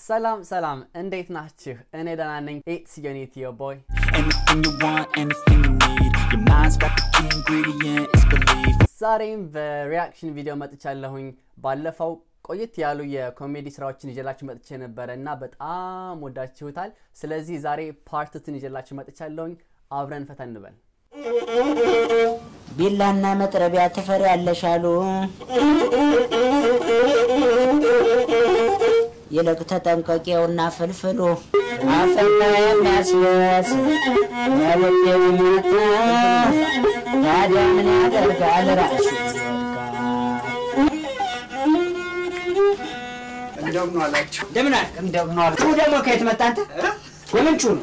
ሰላም ሰላም፣ እንዴት ናችሁ? እኔ ደህና ነኝ። ኢትስ ዮኒቲዮ ቦይ Anything you want, anything you need. Your mind's got the key ingredient, it's belief. ዛሬም በሪያክሽን ቪዲዮ መጥቻለሁኝ። ባለፈው ቆየት ያሉ የኮሜዲ ስራዎችን ይዤላችሁ መጥቼ ነበረ እና በጣም ወዳችሁታል። ስለዚህ ዛሬ ፓርትትን ይዤላችሁ መጥቻለሁኝ። አብረን ፈታ እንበል። ቢላና መጥረቢያ ትፈሪያለሽ አሉ። ይልቅ ተጠንቀቂውና ፍልፍሉ አፈና የሚያስበስ ያልቤ ቢመታ ታዲያ ምን ያደርጋል ራሱ እንደምን አላችሁ? እንደምን አለ እንደምን አለ ቹ ደግሞ ከየት መጣ አንተ የምን ቹ ነው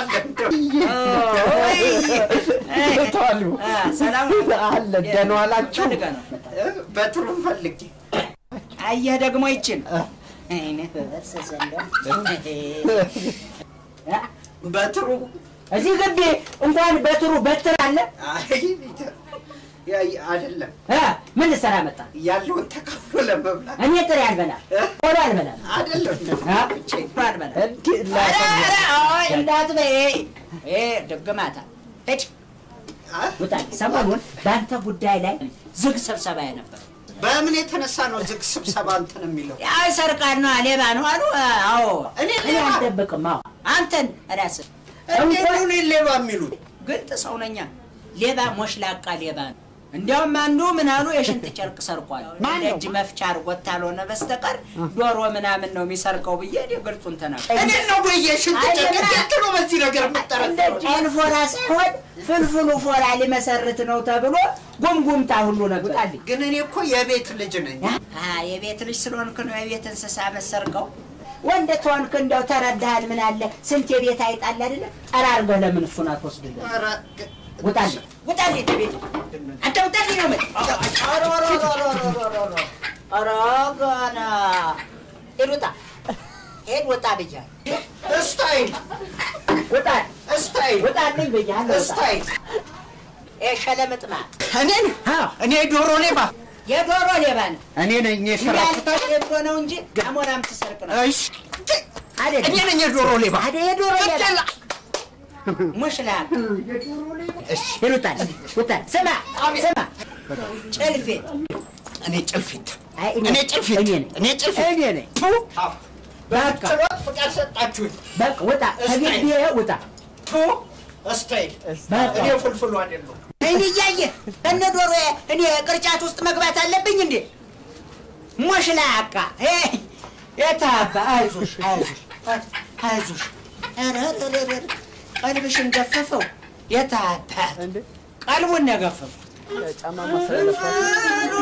ተዋሉ ሰላም አለ ደህና ዋላችሁ? ፈልገህ ነው በጥሩ ፈልጌ አየህ ደግሞ ይችን አይነህ በፈሰሰ እንደው በጥሩ እዚህ ግቢ እንኳን በትሩ በትር አለ አይ ያ- አይደለም እ ምን ልሰራ መጣ? ያለውን ተካፍሎ ለመብላት እኔ ጥሬ አልበላም፣ ቆሎ አልበላም፣ አይደለም እ? ቆሎ አልበላም። እንዲህ ኧረ፣ ኧረ፣ አይ፣ እንዳትበይ። ይሄ ድግማታ ሂድ ውጣ። ሰሞኑን በአንተ ጉዳይ ላይ ዝግ ስብሰባ ነበር። በምን የተነሳ ነው ዝግ ስብሰባ እንትን የሚለው? ያው ሰርቃን ነው ሌባ ነው አሉ። አዎ እኔ እኔ ሌባ? አልደብቅም። አዎ አንተን ራስህ እንዴት ነው እኔን ሌባ የሚሉት? ግልጥ ሰው ነኛ። ሌባ ሞሽላቃ ሌባ ነው። እንዲያውም አንዱ ምን አሉ የሽንት ጨርቅ ሰርቋል። እጅ መፍቻ አድርጎት ካልሆነ በስተቀር ዶሮ ምናምን ነው የሚሰርቀው ብዬ እኔ ግልጹን ተናገርኩ። እኔን ነው ወይ የሽንት ጨርቅ? አይደለም። እንዴት ነው በዚህ ነገር የምጠረጥረው? ጨን ፎራ ሳይሆን ፍልፍሉ ፎራ ሊመሰርት ነው ተብሎ ጉምጉምታ ሁሉ ነግጣልኝ። ግን እኔ እኮ የቤት ልጅ ነኝ። አ የቤት ልጅ ስለሆንክ ነው የቤት እንስሳ መሰርቀው። ወንድ ተሆንክ እንደው ተረዳሃል። ምን አለ ስንት የቤት አይጣል አይደለ? ጠራርገህ ለምን እሱን አትወስድልህ? ኧረ ግ- ውጣልኝ፣ ውጣልኝ ቤት አንተ ውጣልኝ ነው የምልህ። ኧረ ኧረ ኧረ ኧረ ኧረ ኧረ ኧረ ገና ሂድ ውጣ፣ ሂድ ውጣ ብያለሁ። እስታይል ውጣ፣ እስታይል ውጣልኝ ብያለሁ። ውጣ። እስታይል ይሄ ሸለምጥማት እኔን አዎ እኔ ዶሮ ሌባ የዶሮ ሌባ ነው። እኔ ነኝ የሰራሁት። ያልተለብዶ ነው እንጂ አሞራም ትሰርቅ ነው እሺ አይደል? እኔ ነኝ የዶሮ ሌባ። አይደል? የዶሮ ሌባ ሙሽላቅ እሺ ይሉታል። ውጣል። ስማ ስማ፣ ጭልፊት እኔ ጭልፊት አይ እኔ እኔ ጭልፊት እኔ ነኝ እኔ ጭልፊት እኔ ነኝ። ቱ በቃ ችሎት ፍቃድ ሰጣችሁኝ። በቃ ውጣ፣ ከግቢ ውጣ። ቱ እስታይል በቃ እኔ ፍልፍሉ አይደለሁ። እኔ እያየህ ከነ ዶሮ እኔ ቅርጫት ውስጥ መግባት አለብኝ እንዴ? ሞሽላቃ የታባ አይዞሽ አይዞሽ አይዞሽ። ኧረ ኧረ ኧረ ኧረ፣ ቀልብሽን ገፈፈው። የታባት ቀልቡን ነው የገፈፈው። ጫማ ማስለለፋት ኧረ፣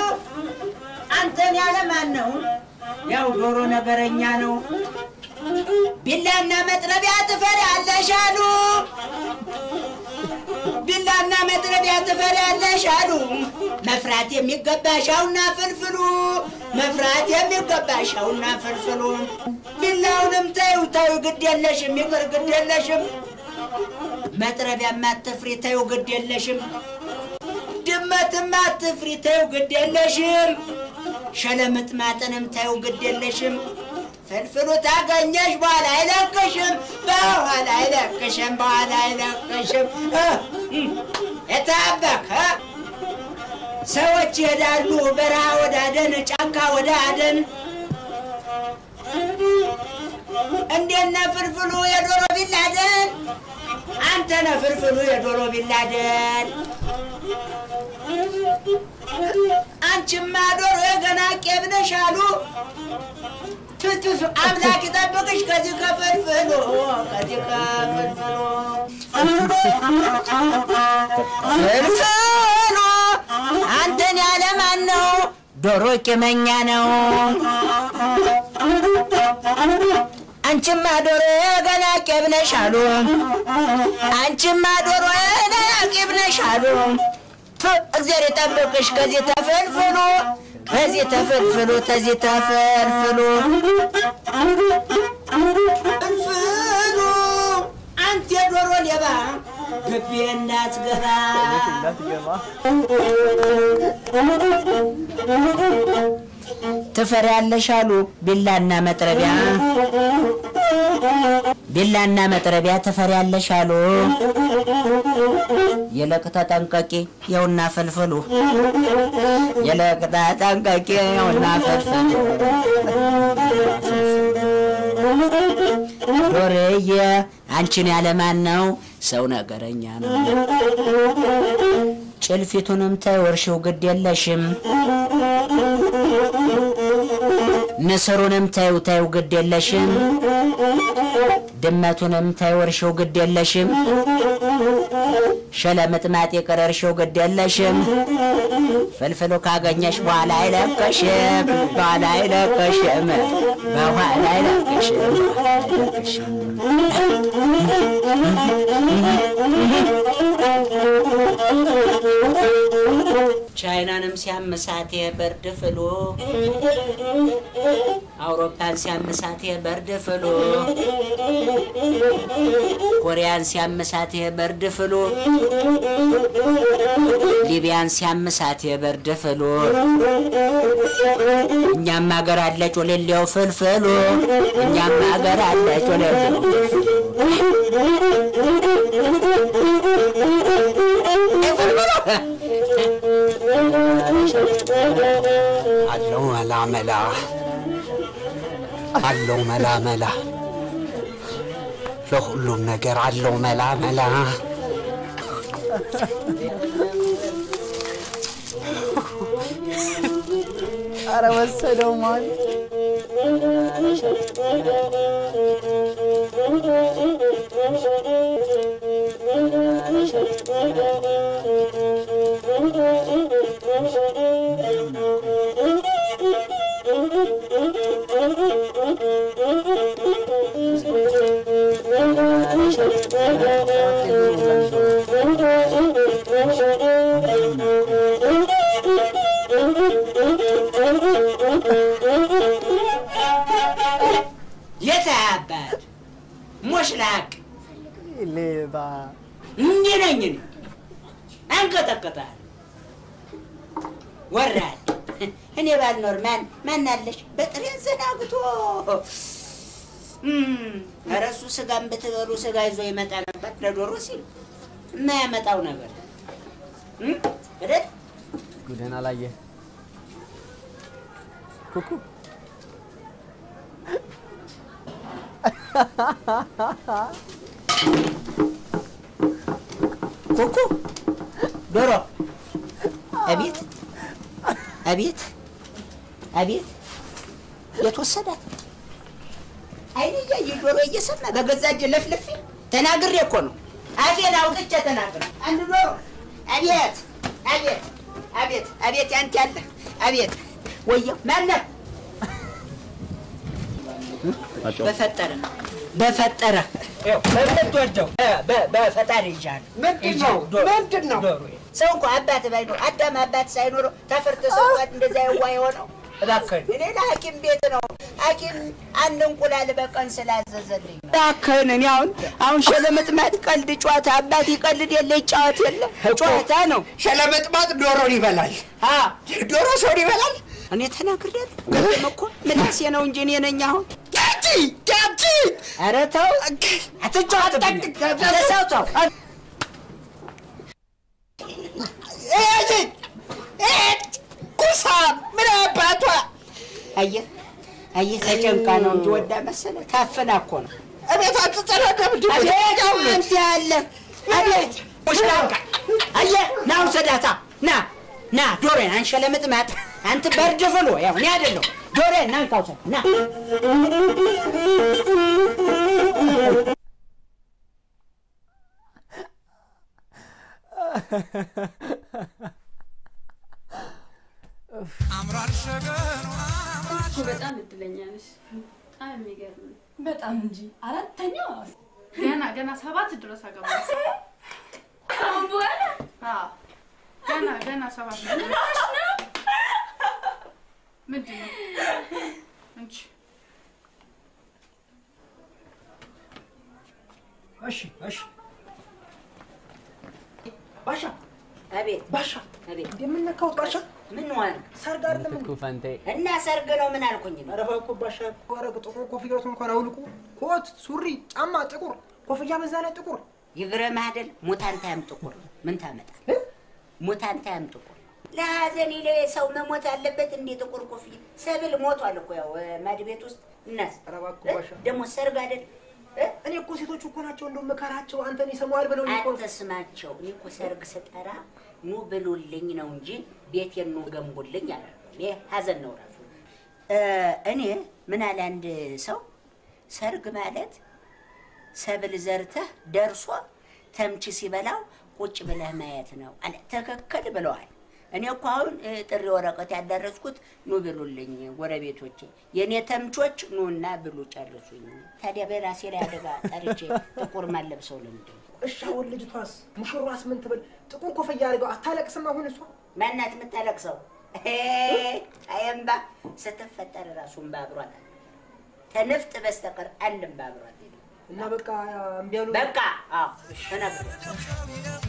አንተን ያለ ማን ነው? ያው ዶሮ ነገረኛ ነው። ቢላና መጥረቢያ ትፈሪያለሽ አሉ። ቢላና መጥረቢያ ትፈሪያለሽ አሉ። መፍራት የሚገባሻውና ፍልፍሉ መፍራት የሚገባሻውና ፍልፍሉ። ቢላውንም ተይው ተይው፣ ግድ የለሽም ይቅር፣ ግድ የለሽም። መጥረቢያማ አትፍሪ፣ ተይው፣ ግድ የለሽም። ድመትም አትፍሪ፣ ተይው፣ ግድ የለሽም። ሸለምጥማጥንም ተይው፣ ግድ የለሽም። ፍልፍሉ ታገኘሽ በኋላ አይለቅሽም፣ በኋላ አይለቅሽም፣ በኋላ አይለቅሽም። እ እ የታበከ ሰዎች ይሄዳሉ በረሃ ወደ አደን፣ ጫካ ወደ አደን። እንዴነ ፍልፍሉ የዶሮ ቢላደን፣ አንተ ነህ ፍልፍሉ የዶሮ ቢላደን። አንቺማ ዶሮ የገና ቄብ ነሽ አሉ። ትትፍ አምላክ ይጠብቅሽ ከዚህ ከፍልፍሉ ከዚህ ከፍልፍሉ ፍልፍሉ አንተን ያለ ማን ነው? ዶሮ ቂመኛ ነው። አንቺማ ዶሮ ገና ቄብ ነሽ አሉ። አንቺማ ዶሮ ገና ቄብ ነሽ አሉ። ቱ እግዚአብሔር ይጠብቅሽ ከዚህ ተፈልፍሉ ከዚህ ተፈልፍሉ ከዚህ ተፈልፍሉ ፍልፍሉ አንተ የዶሮ ሌባ ግቢ እንዳትገባ እንዳትገባ ትፈሪያለሽ አሉ ቢላና መጥረቢያ ቢላና መጥረቢያ ትፈሪያለሽ አሉ ይልቅ ተጠንቀቂ የውና ፈልፍሉ ይልቅ ተጠንቀቂ የውና ፈልፍሉ ዶርዬ አንቺን ያለማን ነው ሰው ነገረኛ ነው ጭልፊቱንም ተወርሽው ግድ የለሽም ንስሩንም ተይው ተይው ግድ የለሽም ድመቱንም ተይወርሽው ግድ የለሽም ሸለምጥማጥ የቀረርሽው ግድ የለሽም ፍልፍሉ ካገኘሽ በኋላ አይለቀሽም በኋላ አይለቀሽም በኋላ አይለቀሽም በኋላ አይለቀሽም ቻይናንም ሲያምሳት የበርድ ፍሉ አውሮፓን ሲያምሳት የበርድ ፍሉ ኮሪያን ሲያምሳት የበርድ ፍሉ ሊቢያን ሲያምሳት የበርድ ፍሉ እኛም ሀገር አለች ወሌሌው ፍልፍሉ እኛም ሀገር አለች ወሌሌው አለው መላ መላ አለው መላ መላ ለሁሉም ነገር አለው መላ መላ አረ ወሰደው ማለት የት አባት ሞሽላቅ ሌባ እንዲህ ነኝ እኔ አንቀጠቅጣል ወራድ እኔ ባልኖር ማን ማን አለሽ በጥሬን ዘናግቶ እም፣ ኧረ እሱ ስጋን ብትበሉ ስጋ ይዞ ይመጣ ነበር ለዶሮ ሲል የማያመጣው ነገር እም፣ አይደል ጉድህን አላየ ኩኩ ኩኩ ዶሮ አቤት አቤት አቤት የተወሰዳት አይኔ እያየ ጆሮ እየሰማ በገዛ እጄ ለፍልፌ ተናግሬ እኮ ነው አፌን አውጥቼ ተናግሬ አንድ ዶሮ አቤት አቤት አቤት አቤት ያንተ ያለ አቤት ወየው ማነው በፈጠረ በፈጠረ በምትወደው በ- በፈጣሪ ይዣል ምንድን ነው? ምንድን ነው? ሰው እንኳ አባት ባይኖር አዳም አባት ሳይኖረው ተፈርቶ ሰው እንኳን እንደዛ የዋ የሆነው እባክህን እኔ ለሐኪም ቤት ነው ሐኪም አንድ እንቁላል በቀን ስላዘዘልኝ ነው። እባክህን እኔ አሁን አሁን ሸለመጥማጥ ቀልድ ጨዋታ አባት ይቀልድ የለ ይጫወት የለ ጨዋታ ነው። ሸለመጥማጥ ዶሮን ይበላል። አ ዶሮ ሰውን ይበላል። እኔ ተናግሬያለሁ። ቅድም እኮ ምላሴ ነው እንጂ እኔ ነኝ አሁን ዳጂ ዳጂ ኧረ ተው አትጫወትብኝ። አንተ ሰው ተው ኩሳ ምን አባቷ አየህ አየህ ተጨንቃ ነው እንጂ ወዳ መሰለ ታፈና እኮ ነው። እቤት አትጸዳደም አቤት አንተ ያለ አቤት ሙሽራንካ አየህ ና ውሰዳታ ና ና ዶሬን አንሸለምጥማጥ አንተ በርድ ፍሎ ያው እኔ አይደለሁ ዶሬን ና እንካ ውሰድ ና እኮ በጣም እድለኛ ነሽ። በጣም የሚገርም ነው። በጣም እንጂ አራተኛ ገና ገና ሰባት ድረስ አገባ። ከአሁን በኋላ አዎ ገና ገና ሰባት ነው። ምንድን ነው እንጂ እሺ እሺ ባሻ አቤት ባሻ አቤት የምነካው ባሻ ምን ሆነ? ሰርግ አይደለም እንዴ? ምትኩ ፈንቴ እና ሰርግ ነው ምን አልኩኝ? ኧረ እባክዎ ባሻ ኧረ ጥቁር ኮፍያዎት እንኳን አውልቁ። ኮት፣ ሱሪ፣ ጫማ ጥቁር፣ ኮፍያ በዛ ላይ ጥቁር። ይግረምህ አይደል? ሙታንታያም ጥቁር ነው። ምን ታመጣል? ሙታንታያም ጥቁር ለሀዘን ይለ ሰው መሞት አለበት እንዴ? ጥቁር ኮፍያ ሰብል ሞቷል እኮ ያው ማድ ቤት ውስጥ እናስ ኧረ እባክዎ ባሻ ደግሞ ሰርግ አይደል? እ? እኔ እኮ ሴቶቹ እኮ ናቸው እንደው መከራቸው አንተን ይሰማዋል ብለው እኮ አትስማቸው። እኔ እኮ ሰርግ ስጠራ ኑ ብሉልኝ ነው እንጂ ቤቴን ኑ ገንቡልኝ አለ። ይሄ ሀዘን ነው ራሱ። እ፣ እኔ ምን አለ አንድ ሰው ሰርግ ማለት ሰብል ዘርተህ ደርሶ ተምች ሲበላው ቁጭ ብለህ ማየት ነው አለ። ትክክል ብለዋል። እኔ እኮ አሁን እ፣ ጥሪ ወረቀት ያዳረስኩት ኑ ብሉልኝ ጎረቤቶቼ፣ የእኔ ተምቾች ኑና ብሉ ጨርሱኝ። ታዲያ በራሴ ላይ አደጋ ጠርቼ ጥቁር ማለብሰው ለምንድን ነው? እሺ አሁን ልጅቷስ ሙሽሯስ ምን ትበል? ጥቁር ኮፍያ አድርገው አታለቅስም አሁን እሷ? ማናት የምታለቅሰው? አየምባ ስትፈጠር ራሱ እምባ አብሯታል። ከንፍጥ በስተቀር አንድ እምባ አብሯት የለም። እና በቃ እምቢ አሉ። በቃ አዎ ተናግሮ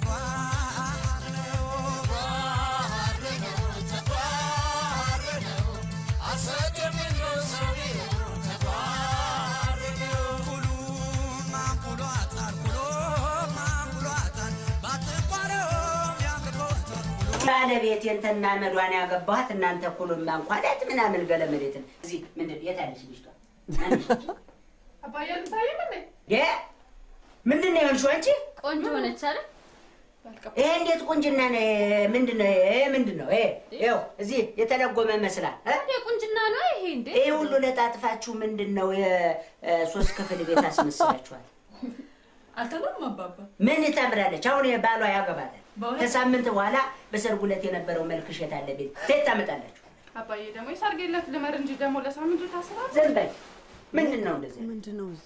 ባለቤቴን ተና መዷን ያገባኋት እናንተ ኩሉም ማንኳላት ምናምን ገለመሌትን እዚህ ምንድን የት አለች ልጅቷ? ማነች ልጅ? አባዬ አልታየም እንዴ? የ ምንድን ነው የሆንሽው አንቺ? ቆንጆ ሆነች አይደል? ይሄ እንዴት ቁንጅና ነው? ምንድን ነው ይሄ? ምንድን ነው ይሄ? ይኸው እዚህ የተለጎመ ይመስላል እ? ታዲያ ቁንጅና ነው ይሄ እንዴ? ይሄ ሁሉ ለጣጥፋችሁ ምንድን ነው የሶስት ክፍል ቤት አስመስላችኋል? አልተባም አባባ። ምን ታምራለች? አሁን ባሏ ያገባታል። በእውነት? ከሳምንት በኋላ በሰርጉ ዕለት የነበረው መልክሽ የት አለ? ቤት ሴት ታመጣላችሁ። አባዬ ደግሞ የሰርግ ዕለት ልመር እንጂ ደግሞ ለሳምንቱ ታስባል። ዝም በይ። ምንድን ነው እንደዚህ? ምንድን ነው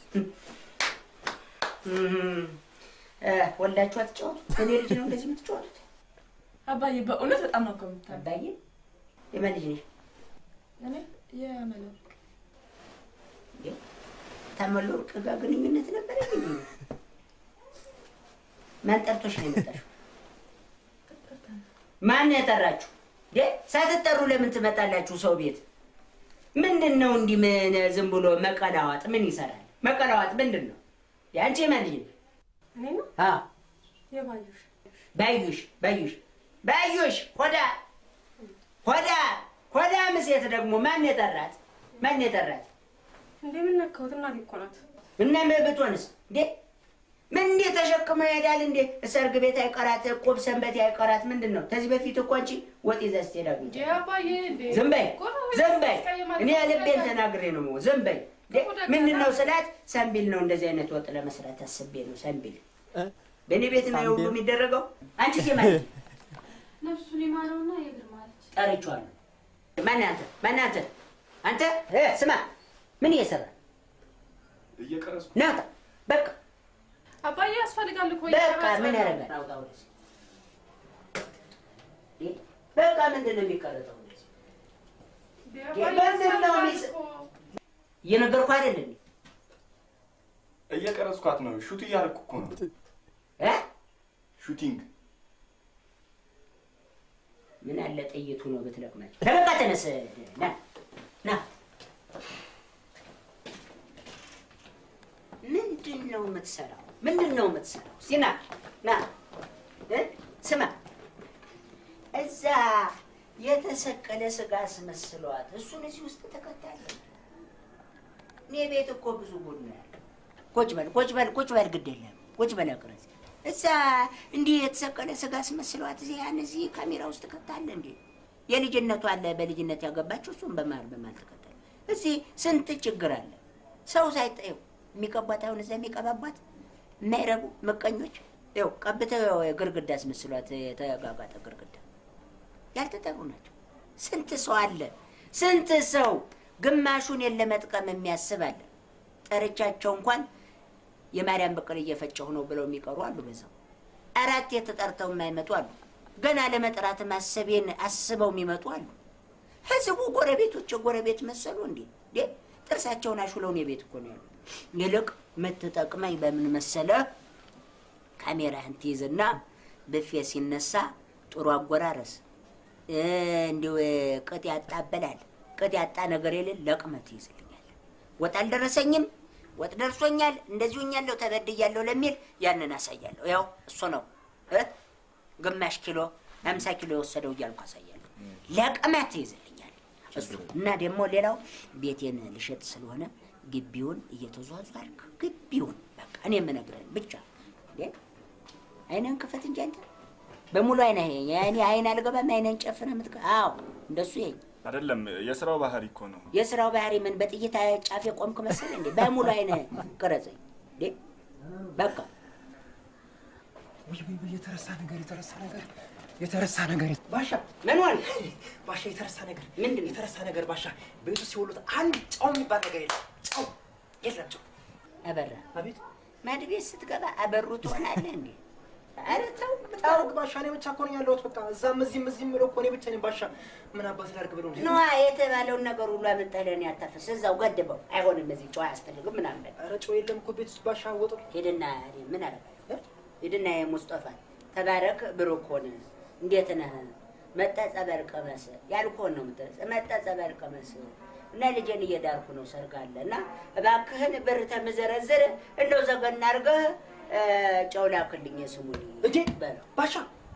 እም፣ እ፣ ወልዳችሁ አትጫወቱ? እኔ ልጅ ነው እንደዚህ የምትጫወቱት? አባዬ በእውነት በጣም ነው ከምታ አባዬ የማን ልጅ ነሽ? እኔ የመለክ እንዴ? ታመሉ ወርቅ ጋር ግንኙነት ነበረ እንዴ? ማን ጠርቶሽ ነው የመጣሽው? ማን ነው የጠራችሁ? እንዴ ሳትጠሩ ለምን ትመጣላችሁ ሰው ቤት? ምንድን ነው እንዲህ ምን ዝም ብሎ መቀላዋጥ ምን ይሰራል? መቀላዋጥ ምንድን ነው? አንቺ የማን ልጅ ነሽ? እኔ ነው አዎ የባዩሽ ባዩሽ ባዩሽ ባዩሽ ሆዳ ሆዳ ሆዳ ምሴት ደግሞ ማን የጠራት? ማን የጠራት? እንዴ ምን ነካሁት? እናቴ እኮ ናት። እና ብትሆንስ እንዴ ምን እንዴ ተሸክመ ይሄዳል እንዴ? ሰርግ ቤት አይቀራት፣ ቁብ ሰንበት አይቀራት። ምንድን ነው? ከዚህ በፊት እኮ አንቺ ወጥ ይዘሽ ስትሄድ አግኝቼ እንዴ አባዬ እንዴ ዝም በይ ጎረቤት ዝም በይ። ያስቀይማል። እኔ ልቤን ተናግሬ ነው የምወው። ዝም በይ። እንዴ ምንድን ነው ስላት፣ ሰንቢል ነው እንደዚህ አይነት ወጥ ለመስራት አስቤ ነው። ሰንቢል በእኔ ቤት ነው የሁሉ የሚደረገው። አንቺ ሴማ ነፍሱን ይማረውና የግርማ አለች። ጠርቼዋለሁ። ማን አንተ? ማን አንተ? አንተ እ ስማ፣ ምን እየሰራ እየቀረጽኩ ናውጣ። በቃ አባዬ ያስፈልጋል እኮ በቃ እየቀረጸ ምን ነው። ያደርጋል? አውጣ ወደዚህ። እንዴ፣ በቃ ምንድን ነው የሚቀረጠው? እንደዚህ እንዴ ምንድን አባዬ ነው ያስፈልጋል የሚስ- እኮ። እየነገርኩህ አይደል እንዴ? እየቀረጽኳት ነው። ሹት እያደረኩ እኮ ነው። እ ሹቲንግ ምን አለ ጥይቱ ነው ብትለቅማቸው። ተበቃ ተነስ፣ ና ና። ምንድን ነው የምትሰራው? ምንድን ነው የምትሰራው? እስኪ ና ና እ ስማ፣ እዛ የተሰቀለ ስጋ አስመስለዋት እሱን እዚህ ውስጥ ተከታለች። እኔ ቤት እኮ ብዙ ጉድ ነው ያለው። ቁጭ በል ቁጭ በል ቁጭ በል፣ ግድ የለም ቁጭ በል አቅረጽ። እዛ እንዲህ የተሰቀለ ስጋ አስመስለዋት እዚህ ያን እዚህ ካሜራ ውስጥ ከታለ እንዴ? የልጅነቱ አለ በልጅነት ያገባችው እሱም በመሀል በመሀል ተከታለ። እዚህ ስንት ችግር አለ። ሰው ሳይጠየው የሚቀቧት አሁን እዛ የሚቀባቧት የማይረቡ ምቀኞች ይኸው ቀብተው ግርግዳ አስመስሏት የተጋጋጠ ግርግዳ ያልተጠሩ ናቸው። ስንት ሰው አለ፣ ስንት ሰው ግማሹን የለመጥቀም የሚያስብ አለ። ጠርቻቸው እንኳን የማርያም በቀል እየፈጨሁ ነው ብለው የሚቀሩ አሉ። በዛው አራት የተጠርተው የማይመጡ አሉ። ገና ለመጥራት ማሰቤን አስበው የሚመጡ አሉ። ህዝቡ ጎረቤቶች የጎረቤት መሰሉ እንዴ? እንዴ ጥርሳቸውን አሹለውን የቤት እኮ ነው ያሉ። ይልቅ የምትጠቅመኝ በምን መሰለ? ካሜራህን ትይዝና ብፌ ሲነሳ ጥሩ አጎራረስ እንዲሁ ቅጥ ያጣበላል ቅጥ ያጣ ነገር የለን ለቅመት ይይዝልኛል። ወጥ አልደረሰኝም፣ ወጥ ደርሶኛል፣ እንደዚሁ ኛለሁ ተበድያለሁ ለሚል ያንን አሳያለሁ። ያው እሱ ነው እ ግማሽ ኪሎ አምሳ ኪሎ የወሰደው እያልኩ አሳያለሁ። ለቅመት ይይዝልኛል እሱ እና ደግሞ ሌላው ቤቴን ልሸጥ ስለሆነ ግቢውን እየተዟዟርክ ግቢውን በቃ እኔ የምነግርህን ብቻ እንዴ አይነን ክፈት እንጂ አንተ በሙሉ አይነ እኔ አይን አልገባም። አይነን ጨፍነህ የምትቀ አዎ እንደሱ ይሄኝ አይደለም የስራው ባህሪ እኮ ነው። የስራው ባህሪ ምን በጥይት ጫፍ የቆምክ መሰለህ እንዴ? በሙሉ አይነ ቅረጸኝ እንዴ በቃ ውይ ውይ ውይ፣ የተረሳ ነገር የተረሳ ነገር የተረሳ ነገር ባሻ ምን ሆነ? ባሻ የተረሳ ነገር ምንድን ነው? የተረሳ ነገር ባሻ ቤቱ ሲወሉት አንድ ጨው የሚባል ነገር የለም። ጨው የለም ጨው። አበራ አቤት ማድ ቤት ስትገባ አበሩ ትሆናለህ እንዴ? ኧረ ተው ጨው ባሻ እኔ ብቻ እኮ ነኝ ያለሁት። በቃ እዛም እዚህም እዚህም ብለው እኮ እኔ ብቻ ነኝ ባሻ። ምን አባት ላድርግ ብለው እንዴ? ነዋ የተባለውን ነገር ሁሉ አመጣህ ለእኔ አታፈስ። እዛው ገድበው። አይሆንም፣ እዚህ ጨው አያስፈልግም ምናምን በል። ኧረ ጨው የለም እኮ ቤት ውስጥ ባሻ ወጡ ሂድና ምን አደርጋለሁ? ሂድና የሙስጠፋ ተባረክ ብሩክ ሆነ እንዴት ነህ? መጣ ጸበል ቀመስ ያልኩህን ነው የምትለው። መጣ ጸበል ቀመስ እና ልጄን እየዳርኩ ነው ሰርግ አለ እና እባክህን ብር ተምዘረዝር እንደው ዘገና አድርገህ እ፣ ጨው ላክልኝ የስሙኒ እንዴ በለው። ባሻ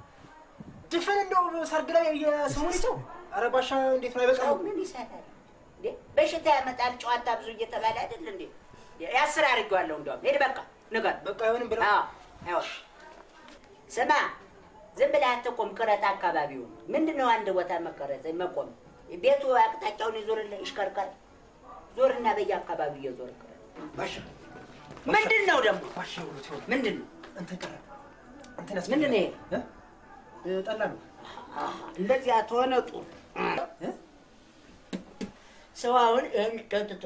ድፍን እንደው ሰርግ ላይ የስሙኒ ጨው ኧረ ባሻ እንዴት ነው ጨው አይበቃም? ምን ይሰራል እንዴ? በሽታ ያመጣል ጨዋታ ብዙ እየተባለ አይደል እንዴ? ያስር አድርጌዋለሁ። እንደውም ሄድ በቃ ንገር በቃ አይሆንም ብለው አዎ አይሆን። ስማ ዝም ብለህ አትቆም፣ ቅረጥ አካባቢውን። ምንድን ነው አንድ ቦታ መቀረጽ መቆም? ቤቱ አቅጣጫውን ይዞርልህ፣ ይሽከርከር። ዞርና በየአካባቢው እየዞር ቅረጥ። ባሻ ምንድን ነው ደግሞ ባሻ ይኸውልህ ይኸውልህ ምንድን ነው እንትን ቀረ እንትን ምንድን ነው ይሄ? ያስፈልጋል። እ? እ፣ ጠላ ነው እንደዚያ ተሆነ ጥሩ። እ? ሰው አሁን ይህን ጠጥቶ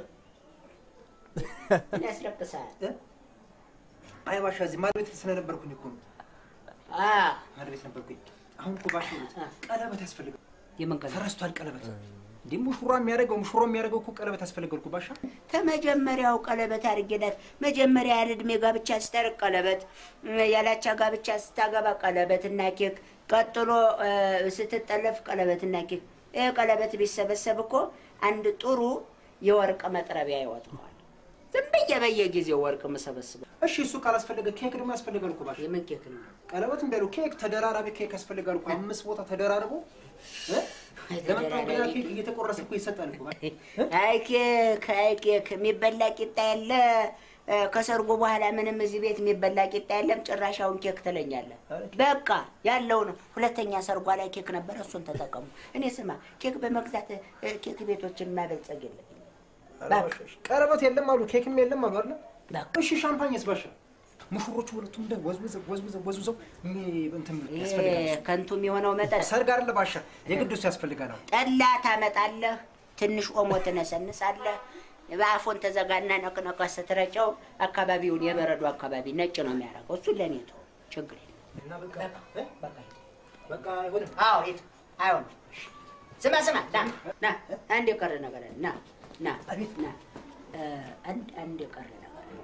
ምን ያስለቅሳል? እ? አይ ባሻ እዚህ ማድ ቤት ስለነበርኩኝ እኮ ነው አ ማድ ቤት ነበርኩኝ። አሁን እኮ ባሻ ይኸውልህ ቀለበት ያስፈልጋል። የምን ቀን ተረስቷል ቀለበት። እንዲህ ሙሽራ የሚያደርገው ሙሽራ የሚያደርገው እኮ ቀለበት ያስፈልጋል እኮ ባሻ። ከመጀመሪያው ቀለበት አድርጌላት መጀመሪያ ያለ እድሜ ጋብቻ ስታደርግ ቀለበት፣ ያላቻ ጋብቻ ስታገባ ቀለበት እና ኬክ፣ ቀጥሎ እ፣ ስትጠለፍ ቀለበት እና ኬክ። ይህ ቀለበት ቢሰበሰብ እኮ አንድ ጥሩ የወርቅ መጥረቢያ ይወጣዋል። ዝም ብዬ በየጊዜው ወርቅ የምሰበስበው እሺ እሱ ካላስፈለገ ኬክ ደግሞ ያስፈልጋል እኮ ባሻ። የምን ኬክ ነው? ቀለበት እንዳሉ ኬክ ተደራራቢ ኬክ ያስፈልጋል እኮ አምስት ቦታ ተደራርቦ እ? ለመጣው ገና ኬክ እየተቆረሰ እኮ ይሰጣል እኮ ባሻ። አይ ኬክ አይ ኬክ የሚበላ ቂጣ ያለ እ፣ ከሰርጉ በኋላ ምንም እዚህ ቤት የሚበላ ቂጣ የለም። ጭራሻውን ኬክ ትለኛለህ። በቃ ያለው ነው። ሁለተኛ ሰርጓ ላይ ኬክ ነበረ፣ እሱን ተጠቀሙ። እኔ ስማ ኬክ በመግዛት እ፣ ኬክ ቤቶችን ማበልጸግ የለብኝም። በቃ ቀለበት የለም አሉ ኬክም የለም አሉ አይደል? በቃ እሺ ሻምፓኝስ ባሻ? ሙሽሮቹ ሁለቱም እንደ ወዝውዘው ወዝውዘው ወዝውዘው ሚ- እንትን ይሄ ያስፈልጋል። ከንቱ የሚሆነው መጠጥ ሰርግ አይደለ ባሻ? የግድ እሱ ያስፈልጋል። አሁን ጠላ ታመጣለህ፣ ትንሽ ኦሞ ትነሰንሳለህ። በአፎን ተዘጋና ነቅነቀ ስትረጨው አካባቢውን የበረዶ አካባቢ ነጭ ነው የሚያደርገው። እሱን ለእኔ ተው፣ ችግር የለም። እና በቃ እ? በቃ አይሆንም። አዎ ሂድ። አይሆንም። ስማ ስማ፣ ና ና፣ አንድ የቀረ ነገር አለ። ና ና አቤት። ና፣ እ፣ አንድ አንድ የቀረ ነገር አለ።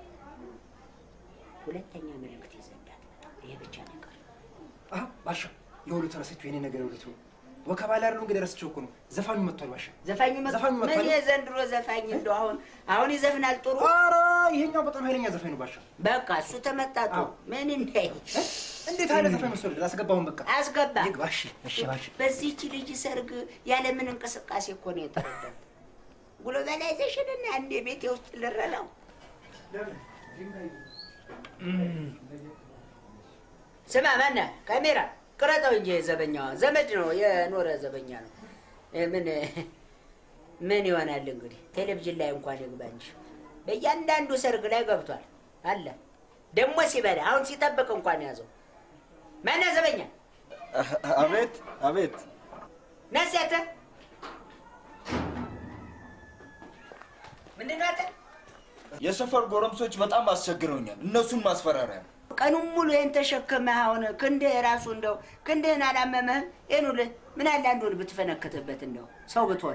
ሁለተኛ መልእክት ይዘህ እንዳትመጣ። ይሄ ብቻ ነው የቀረ። አዎ ባሻ፣ የሁሉ ተረሰችው የኔ ነገር የሁለቱ ወከባ ላይ አይደለም እንግዲህ ረስቼው እኮ ነው። ዘፋኙ መጥቷል ባሻ። ዘፋኙ መ- ዘፋኙ ምን መጥቷል። የዘንድሮ ዘፋኝ እንደው አሁን አሁን ይዘፍናል ጥሩ ኧረ ይሄኛው በጣም ኃይለኛ ዘፋኝ ነው ባሻ። በቃ እሱ ተመጣጡ አዎ። ምን እንዳይ እንዴት አይነት ዘፋኝ መስሎህ? አስገባውን በቃ አስገባ። ይግባ። እሺ እሺ ባሻ። በዚህች ልጅ ሰርግ ያለምን እንቅስቃሴ እኮ ነው የተረዳው። ግሎባላይዜሽን እና አንድ ቤቴ ውስጥ ልረዳው ስማ፣ ማነህ ካሜራ ቅረጠው እንጂ ዘበኛዋ ዘመድ ነው የኖረ ዘበኛ ነው። እ፣ ምን ምን ይሆናል እንግዲህ ቴሌቪዥን ላይ እንኳን ይግባ እንጂ በእያንዳንዱ ሰርግ ላይ ገብቷል አለ። ደግሞ ሲበላ አሁን ሲጠብቅ እንኳን ያዘው። ማነህ ዘበኛ? አቤት አቤት። ነሴተ ምንድን ነው አንተ? የሰፈር ጎረምሶች በጣም አስቸግረውኛል። እነሱን ማስፈራሪያ ነው። ቀኑን ሙሉ ይህን ተሸክመህ አሁን ክንድህ ራሱ እንደው ክንድህን አላመመህም? ይህን ሁሉ ምን አለ አንዱን ብትፈነክትበት እንደው ሰው ብትሆን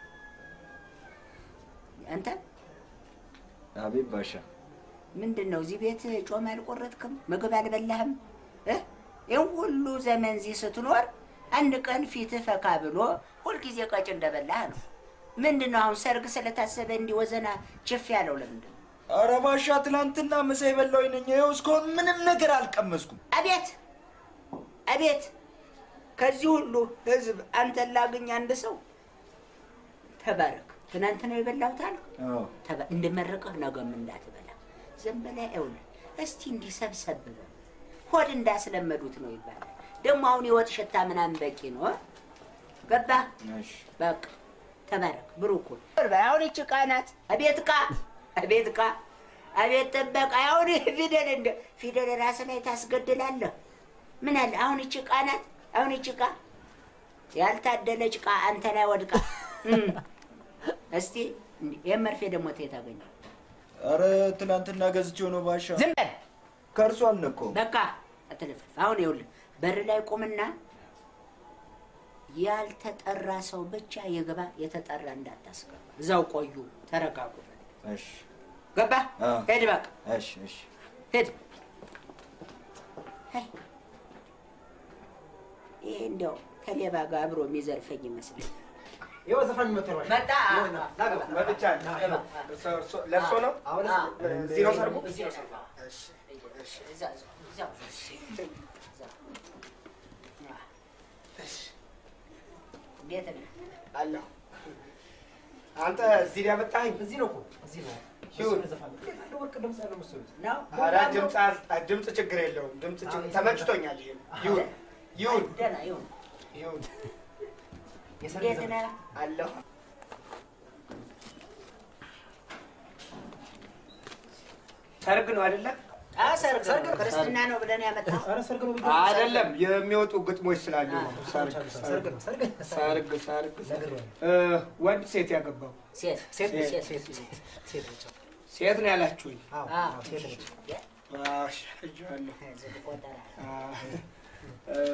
አንተ አቤት ባሻ። ምንድን ነው እዚህ ቤት ጮማ አልቆረጥክም? ምግብ አልበላህም? እ? ይህን ሁሉ ዘመን እዚህ ስትኖር አንድ ቀን ፊትህ ፈካ ብሎ ሁልጊዜ ቀጭ እንደበላህ ነው። ምንድን ነው አሁን ሰርግ ስለታሰበ እንዲህ ወዘና ችፍ ያለው ለምንድን ነው? ኧረ ባሻ ትናንትና ምሳ የበላሁኝ ነኝ። ይኸው እስካሁን ምንም ነገር አልቀመስኩም። አቤት አቤት! ከዚህ ሁሉ ህዝብ አንተን ላግኝ አንድ ሰው ተባረክ። ትናንት ነው የበላሁት አልክ። ተባ- እንድመርቅህ ነገም እንዳትበላ ዝም ብለህ ይኸውልህ፣ እስቲ እንዲህ ሰብሰብ በል። ሆድ እንዳስለመዱት ነው ይባላል። ደግሞ አሁን የወጥ ሽታ ምናምን በቂ ነው። እ? ገባህ? በቃ ተባረክ፣ ብሩክ ሁን። አሁን ይቺ ዕቃ ናት። አቤት ዕቃ፣ አቤት ዕቃ፣ አቤት ጥበቃ። አሁን ፊደል እንደ ፊደል ራስ ላይ ታስገድላለህ። ምን አለ አሁን ይቺ ዕቃ ናት። አሁን ይቺ ዕቃ ያልታደለች ዕቃ አንተ ላይ ወድቃ እም። እስቲ ይህን መርፌ ደግሞ ተየት አገኘው? ኧረ ትናንትና ገዝቼው ነው ባሻ። ዝም በል ከእርሱ አልነካውም። በቃ አትለፍልፍ። አሁን ይኸውልህ በር ላይ ቁምና ያልተጠራ ሰው ብቻ የገባ የተጠራ እንዳታስገባ። እዛው ቆዩ፣ ተረጋጉ። እሺ ገባ? አዎ። ሄድ በቃ እሺ እሺ። ሄድ። አይ፣ ይሄ እንዲያው ከሌባ ጋር አብሮ የሚዘርፈኝ ይመስለኛል። ይኸው ዘፋኝ መጥቷል። ባሻ። መጣ። መጥቻለሁ። ለእርሶ ነው? አሁን እዚህ ነው ሰርጉ? እዚህ ነው ሰርጉ። እሺ፣ እዛ እዛው እንዴት ነህ? አለሁ። አንተ እዚህ ላይ ያመጣኸኝ? እዚህ ነው እኮ እዚህ ነው። ይሁን። እሱን ዘፋኝ እንዴት ያለ ወርቅ ድምፅ ያለው መሰሉት? ነው ኧረ ድምፅ አል- ድምፅ ችግር የለውም። ድምፅ ችግር ተመችቶኛል። ይሄ ይሁን ይሁን ደህና ይሁን። ይሁን። እንዴት ነህ? አለሁ። ሰርግ ነው አይደለ? አዎ፣ ሰርግ ነው። ክርስትና ነው ብለን ያመጣው ኧረ ሰርግ ነው ብዬ አይደለም የሚወጡ ግጥሞች ስላሉ ነው። ሰርግ ሰርግ ነው ሰርግ ሰርግ ሰርግ ነግሬዋለሁ። እ፣ ወንድ ሴት ያገባው ሴት ሴት ነች፣ ሴት ሴት ሴት ሴት ነች። ሴት ነው ያላችሁኝ? አዎ አዎ። አዎ፣ ሴት ነች። አሽ እጅዋለሁ። ዝም ቆጠራ እ፣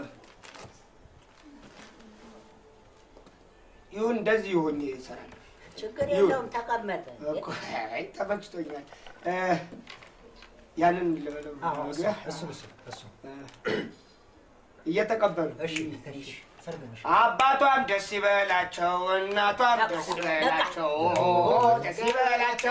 ይሁን እንደዚህ ይሁን ይሰራል። ችግር ይሁን። የለውም። ተቀመጠ እኮ አይ ተመችቶኛል። እ፣ ያንን ልበለው አዎ እሱ መግቢያ? እሱ እሱ እሱ እ፣ እየተቀበሉ እሺ እሺ ሰርግ ነሽ። አባቷም ደስ ይበላቸው፣ እናቷም ደስ ይበላቸው፣ ደስ ይበላቸው።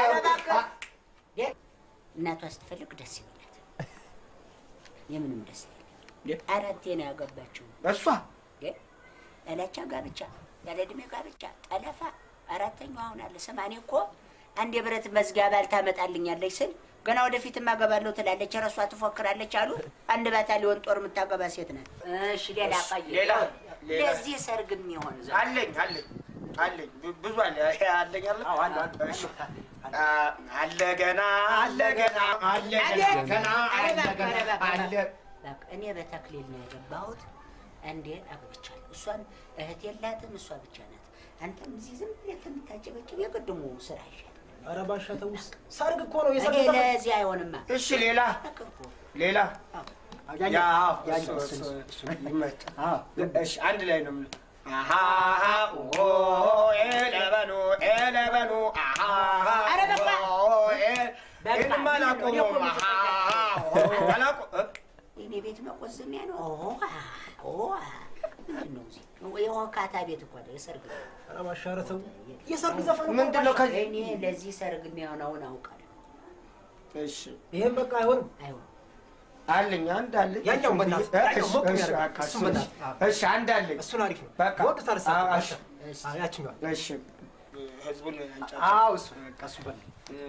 እናቷ ስትፈልግ ደስ ይበላት። የምንም ደስ ይበላት። አራቴ ነው ያገባችው። እሷ ያላቻ ጋብቻ፣ ያለ ዕድሜ ጋብቻ፣ ጠለፋ አራተኛው አሁን አለ። ስማ እኔ እኮ አንድ የብረት መዝጊያ ባል ታመጣልኛለች ስል ገና ወደፊት ማገባለሁ ትላለች፣ ረሷ ትፎክራለች አሉ። አንድ ባታሊዮን ጦር የምታገባ ሴት ናት። እሺ ሌላ ቀይ ሌላ ሌላ ለዚህ ሰርግ የሚሆን ዘ አለኝ አለኝ አለኝ ብ- ብዙ አለ ይሄ አለኝ አለ እሺ። አ፣ አለ ገና አለ ገና አለ ገና አለ ገና አለ በቃ እኔ በተክሊል ነው የገባሁት። አንዴ አግብቻለሁ። እሷን እህት የላትም፣ እሷ ብቻ ናት። አንተም እዚህ ዝም ብለህ ከምታጨበጭብ የቅድሙ ስራ ይሻል። ኧረ ባሻ ተውስ። ሰርግ እኮ ነው እኔ የሰርግ ዘፈን። ለዚህ አይሆንማ። እሺ ሌላ አቅርቦ ሌላ ያኛው፣ ያ ያኛው፣ እሱ- እሱ- እሱ- እሱ ይመቻል። እሺ አንድ ላይ ነው የምልህ። አሃ ኦ ኤለበኑ ኤለበኑ አሃ ኧረ በቃ። ኦ ኤ በቃ። ይህንማ አላቆመውም። አሃ ኦ አላቆ- እ? የኔ ቤት መቆዘሚያ ነው። ኦ ኦ ምንድን ነው እዚህ? የወካታ ቤት እኮ ነው፣ የሰርግ ቤት። ኧረ ባሻ ኧረ ተው። የሰርግ ዘፈን እኮ ምንድን ነው ባሻ። ከዚህ እኔ ለዚህ ሰርግ የሚሆነውን አውቃለሁ። እሺ ይሄን በቃ አይሆንም። አይሆንም አለኝ አንድ አለኝ። ያኛው በእናትህ፣ እሺ፣ ያኛው ሞቅ እሺ፣ የሚያደርግ፣ በቃ እሱን እሱ- በእናትህ፣ አዎ። እሺ አንድ አለኝ። እሱን አሪፍ ነው። በቃ ይወዱታል እሳቸው አዎ፣ ባሻ። እሺ፣ አዎ ያችኛዋል። እሺ ህዝቡን አንጫጫ አዎ እሱ በቃ እሱ በል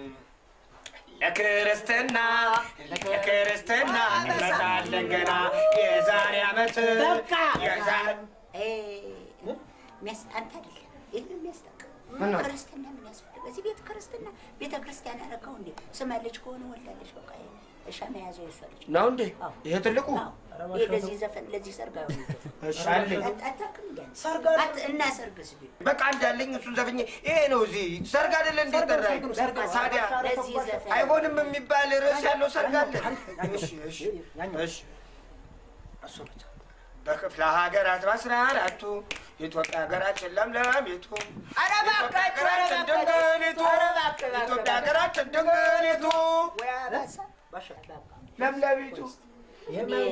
ለክርስትና ለክርስትና እንመጣለን ገና የዛሬ ዓመት በቃ። የዛሬ እ፣ የሚያስ- አንተ አይደለም ይህን የሚያስጠቅም ምን ነው? ክርስትና ምን ያስፈልግ? እዚህ ቤት ክርስትና ቤተ ክርስቲያን ያረከው እንዴ? ስማለች ከሆነ ወልዳለች። በቃ እሻ መያዘው የሷ ልጅ ነው እንዴ? አዎ። ይሄ ትልቁ አዎ። ይሄ ለዚህ ዘፈን ለዚህ ሰርግ አይሆንም ዘፈን። እሺ አለኝ። አት- አታውቅም እንዴ አንተ? ሰርግ አለ። አት- እና ሰርግስ ቢሆን በቃ አንድ አለኝ። እሱን ዘፍኜ ይሄ ነው እዚህ ሰርግ አይደለ እንዴ? ጠራኝ። በቃ ታዲያ ለዚህ ዘፈን አይሆንም የሚባል ርዕስ ያለው ሰርግ አለ? እሺ እሺ ያኛው እሺ እሱ ብቻ በክፍለ ሀገራት በአስራ አራቱ የኢትዮጵያ ሀገራችን ለምለሚቱ ኧረ እባክህ፣ ኢትዮጵያ ኧረ ሀገራችን እባክህ፣ ድንግሊቱ ኧረ እባክህ፣ እባክህ፣ ኢትዮጵያ ሀገራችን ድንግሊቱ ወይ አባሳ። ባሻ በቃ ለምለሚቱ ይሄም እኔ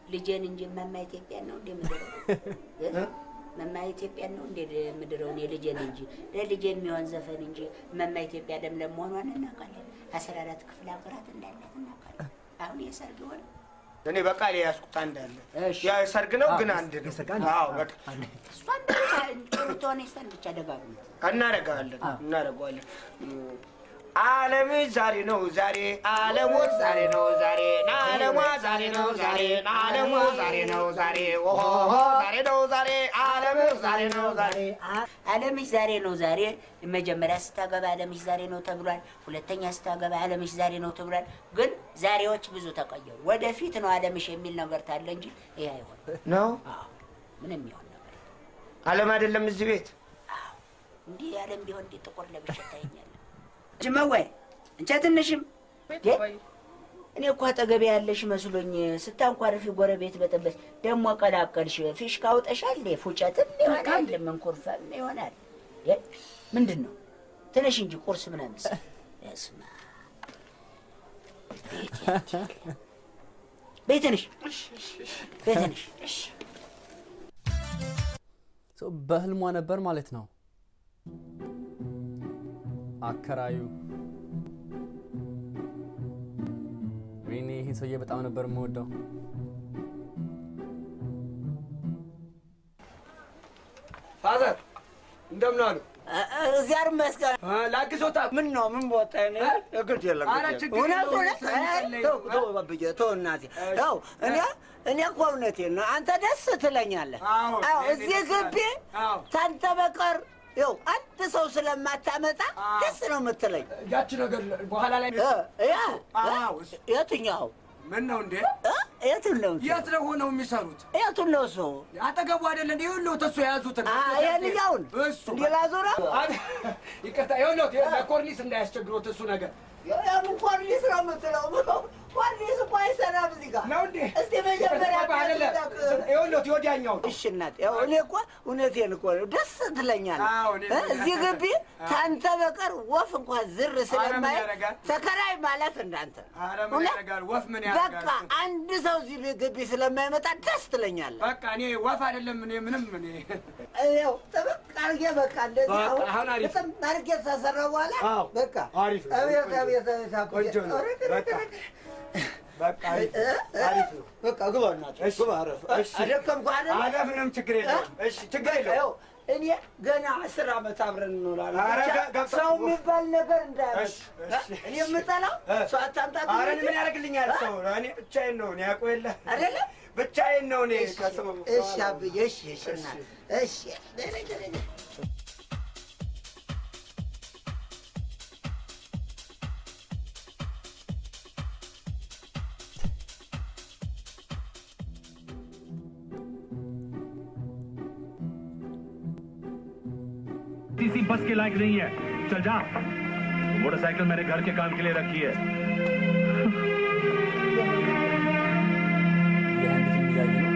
ልጄን እንጂ መማ ኢትዮጵያን ነው እንደ ምድረው መማ ኢትዮጵያን ነው እንደ ምድረው እኔ ልጄን እንጂ ለልጄ የሚሆን ዘፈን እንጂ መማ ኢትዮጵያ ለምለም መሆኗን እናውቃለን። አስራ አራት ክፍለ ሀገራት እንዳላት እናውቃለን። አሁን የሰርግ ሆነ እኔ በቃ ላይ ያዝኩት አንድ አለ። ያ ሰርግ ነው ግን አንድ ነው። አዎ በቃ እሷን ብቻ ጥሩ ትሆነ እሷን ብቻ ደጋግሞ እናደርገዋለን እናደርገዋለን። ዓለም ዛሬ ነው ዛሬ ዓለሙ ዛሬ ነው ዛሬ ዓለሟ ዛሬ ነው ዛሬ ዓለሙ ዛሬ ነው ዛሬ ኦሆ ዛሬ ነው ዛሬ ዓለም ዛሬ ነው ዛሬ አለምሽ ዛሬ ነው ዛሬ። መጀመሪያ ስታገባ አለምሽ ዛሬ ነው ተብሏል። ሁለተኛ ስታገባ አለምሽ ዛሬ ነው ተብሏል። ግን ዛሬዎች ብዙ ተቀየሩ። ወደፊት ነው አለምሽ የሚል ነገር ታለ እንጂ ይሄ አይሆን ነው ምንም ይሆን ነገር ዓለም አይደለም እዚህ ቤት እንዲህ አለም ቢሆን እንዲህ ጥቁር ለብሼ ታየኛለህ። ጅመወይ እንቻ ትንሽም እንዴ! እኔ እኮ አጠገቤ ያለሽ መስሎኝ ስታንኳርፊ ጎረቤት በጠበስ ደግሞ ቀላቀልሽ። ፊሽካ አውጠሻል እንዴ? ፉጨትም ይሆናል መንኮርፈም ይሆናል። እ? ምንድን ነው? ትንሽ እንጂ ቁርስ ምናምን ስ- በስመ አብ። ቤት ያንቺ ቤት ነሽ ቤት ነሽ ሶ በህልሟ ነበር ማለት ነው። አከራዩ ወይኔ ይሄ ሰውዬ በጣም ነበር የምወደው። ፋዘር እንደምን አሉ? እግዚአብሔር ይመስገን። ላግዞታ ምን ነው ምን ቦታ እኔ እግድ የለም ኧረ ግድ ችግር የለም። እውነት የለውም፣ እውነት ይጸልይ። ተው ተው ባብዬ ተው እናቴ ተው እኔ እኔ እኮ እውነቴን ነው። አንተ ደስ ትለኛለህ። አዎ፣ አዎ እኔ እዚህ ደስ ግቢ አዎ። ታንተ በቀር ይኸው አንድ ሰው ስለማታመጣ ደስ ነው የምትለኝ። ያቺ ነገር በኋላ ላይ እ ያ አዎ፣ እ? የትኛው ምን ነው እንዴ? እ? የቱን ነው የት ነው ሆነው የሚሰሩት? የቱን ነው እሱ? አጠገቡ አይደለ እንዴ? ይኸውልህ እሱ የያዙትን አ የልያውን እሱ እንዲህ ላዙረው አብ- ይቅርታ፣ ይኸውልህ ለኮርኒስ እንዳያስቸግሮት እሱ ነገር የምን ኮርኒስ ነው የምትለው? ኮርኒስ እኮ አይሰራም እዚህ ጋር ነው እንዴ? እስቲ መጀመሪያ ይቅርታ፣ አይደለም። ይኸውልህ ወዲያኛው እሺ እናት፣ ያው እኔ እኮ እውነቴን እኮ ነው፣ ደስ ትለኛለህ። አዎ፣ እኔ እ? እዚህ ግቢ ታንተ በቀር ወፍ እንኳን ዝር ስለማይ ያደርጋል? ተከራይ ማለት እንዳንተ ኧረ ምን እውነት? ያደርጋል? ወፍ ምን በቃ ያደርጋል? አንድ ሰው እዚህ ግቢ ስለማይመጣ ደስ ትለኛለህ። በቃ እኔ ወፍ አይደለም እኔ ምንም እኔ ያው ጥብቅ አድርጌ በቃ እንደዚህ በቃ አሁን አሁን አሪፍ። በጣም አድርጌ ተሰራ በኋላ አዎ፣ በቃ አሪፍ ነው። አቤት ቆንጆ አቤት አቤት አቤት ቆንጆ ነው። ኧረ፣ ኧረ፣ በቃ ኧረ፣ በቃ አሪፍ እ? እ? አሪፍ ነው። በቃ ግባ እናት እሺ፣ ግባ አረፍ እሺ። አደከምኩህ አይደል? ኧረ ምንም ችግር የለውም። እሺ ችግር በቃ የለውም። ይኸው እኔ ገና አስር ዓመት አብረን እንኖራለን። ኧረ ብቻ ጋ- ጋ- ሰው የሚባል ነገር እንዳያመጣ እሺ፣ እሺ። እኔ የምጠላው እ? ሰው አታምጣት ኧረ እኔ እንጂ። ምን ያደርግልኛል እ? ሰው? እኔ ብቻዬን ነው እኔ ያውቀው የለ አይደለ? ብቻዬን ነው እኔ እሺ፣ ከሰው እሺ አብዬ፣ እሺ፣ እሺ እናት፣ እሺ ደህና፣ ደህና፣ ደህና። किसी बस के लायक नहीं है चल जा मोटरसाइकिल मैंने घर के काम के लिए रखी है የህንድ ፊልም እያዩ ነው።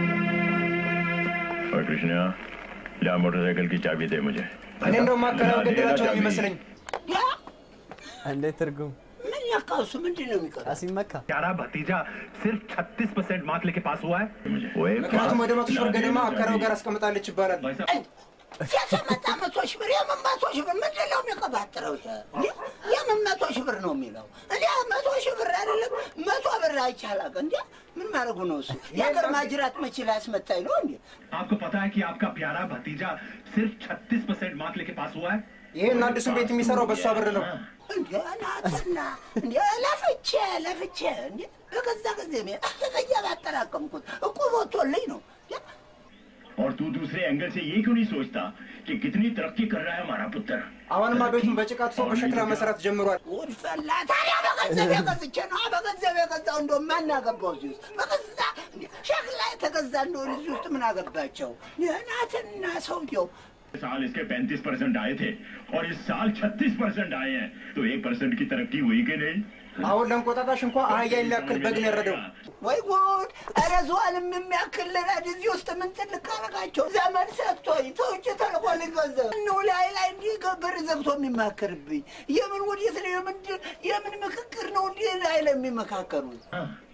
और कृष्णा जा मोटरसाइकिल की चाबी दे मुझे እኔ እንደውም ማከራው ገደላቸው ነው የሚመስለኝ። ያ እንዴት ትርጉም ምን ያካው እሱ ምንድን ነው የሚቀረው? ሲመካ प्यारा भतीजा सिर्फ 36 परसेंट मार्क्स लेके पास हुआ है मुझे वो एक ምክንያቱም ወደ መቶ ሺህ ብር ना ገደማ देने አከራው चाबी। ጋር አስቀምጣለች ይባላል። भाई साहब, የስመጣ መቶ ሺህ ብር የምን መቶ ሺህ ብር ምንድን ነው የሚቀባጥረው? እንዴ የምን መቶ ሺህ ብር ነው የሚለው? እኔ መቶ ሺህ ብር አይደለም መቶ ብር አይቻላቅ እንዴ ምን ማድረጉ ነው እሱ? የሀገር ማጅራት መቼ ላስመታኝ ነው እንዴ? आपको पता है कि आपका प्यारा भतीजा सिर्फ 36 परसेंट मार्क्स लेके पास हुआ है ይህን አዲሱን ቤት የሚሰራው በእሷ ብር ነው። እንዴ ናትና እንዴ ለፍቼ ለፍቼ እንዴ በገዛ ጊዜ እያባጠራቀምኩት እኮ ቦቶልኝ ነው እንዴ? और तू दूसरे एंगल से ये क्यों नहीं सोचता कि कितनी तरक्की कर रहा है हमारा पुत्र አሁንማ ቤቱን በጭቃ ትሶ በሸክላ መስራት ጀምሯል። ጉድ ፈላ። ታዲያ በገንዘብ የገዝቼ ነው በገንዘብ የገዛው እንደው ማን አገባው እዚህ ውስጥ በገዛ እንዴ ሸክላ የተገዛ እንደሆነ እዚህ ውስጥ ምን አገባቸው? ናትና ሰውየው साल इसके 35 परसेंट आए थे और इस साल 36 परसेंट आए हैं तो एक परसेंट की तरक्की हुई कि नहीं አሁን ለእንቆጣጣሽ እንኳ አህያ የሚያክል በግ ነው ያረደው። ወይ ጉድ! ኧረ ዝዋልም የሚያክል ረድ እዚህ ውስጥ ምን ትልቅ አደረጋቸው? ዘመን ሰጥቶኝ ተውጭ ተልኮልኝ ገንዘብ እነው ላይ ላይ እንዲህ በር ዘግቶ የሚማከርብኝ የምን ወዴት ነው? የምን የምን ምክክር ነው? እንዲህ ላይ ላይ የሚመካከሩት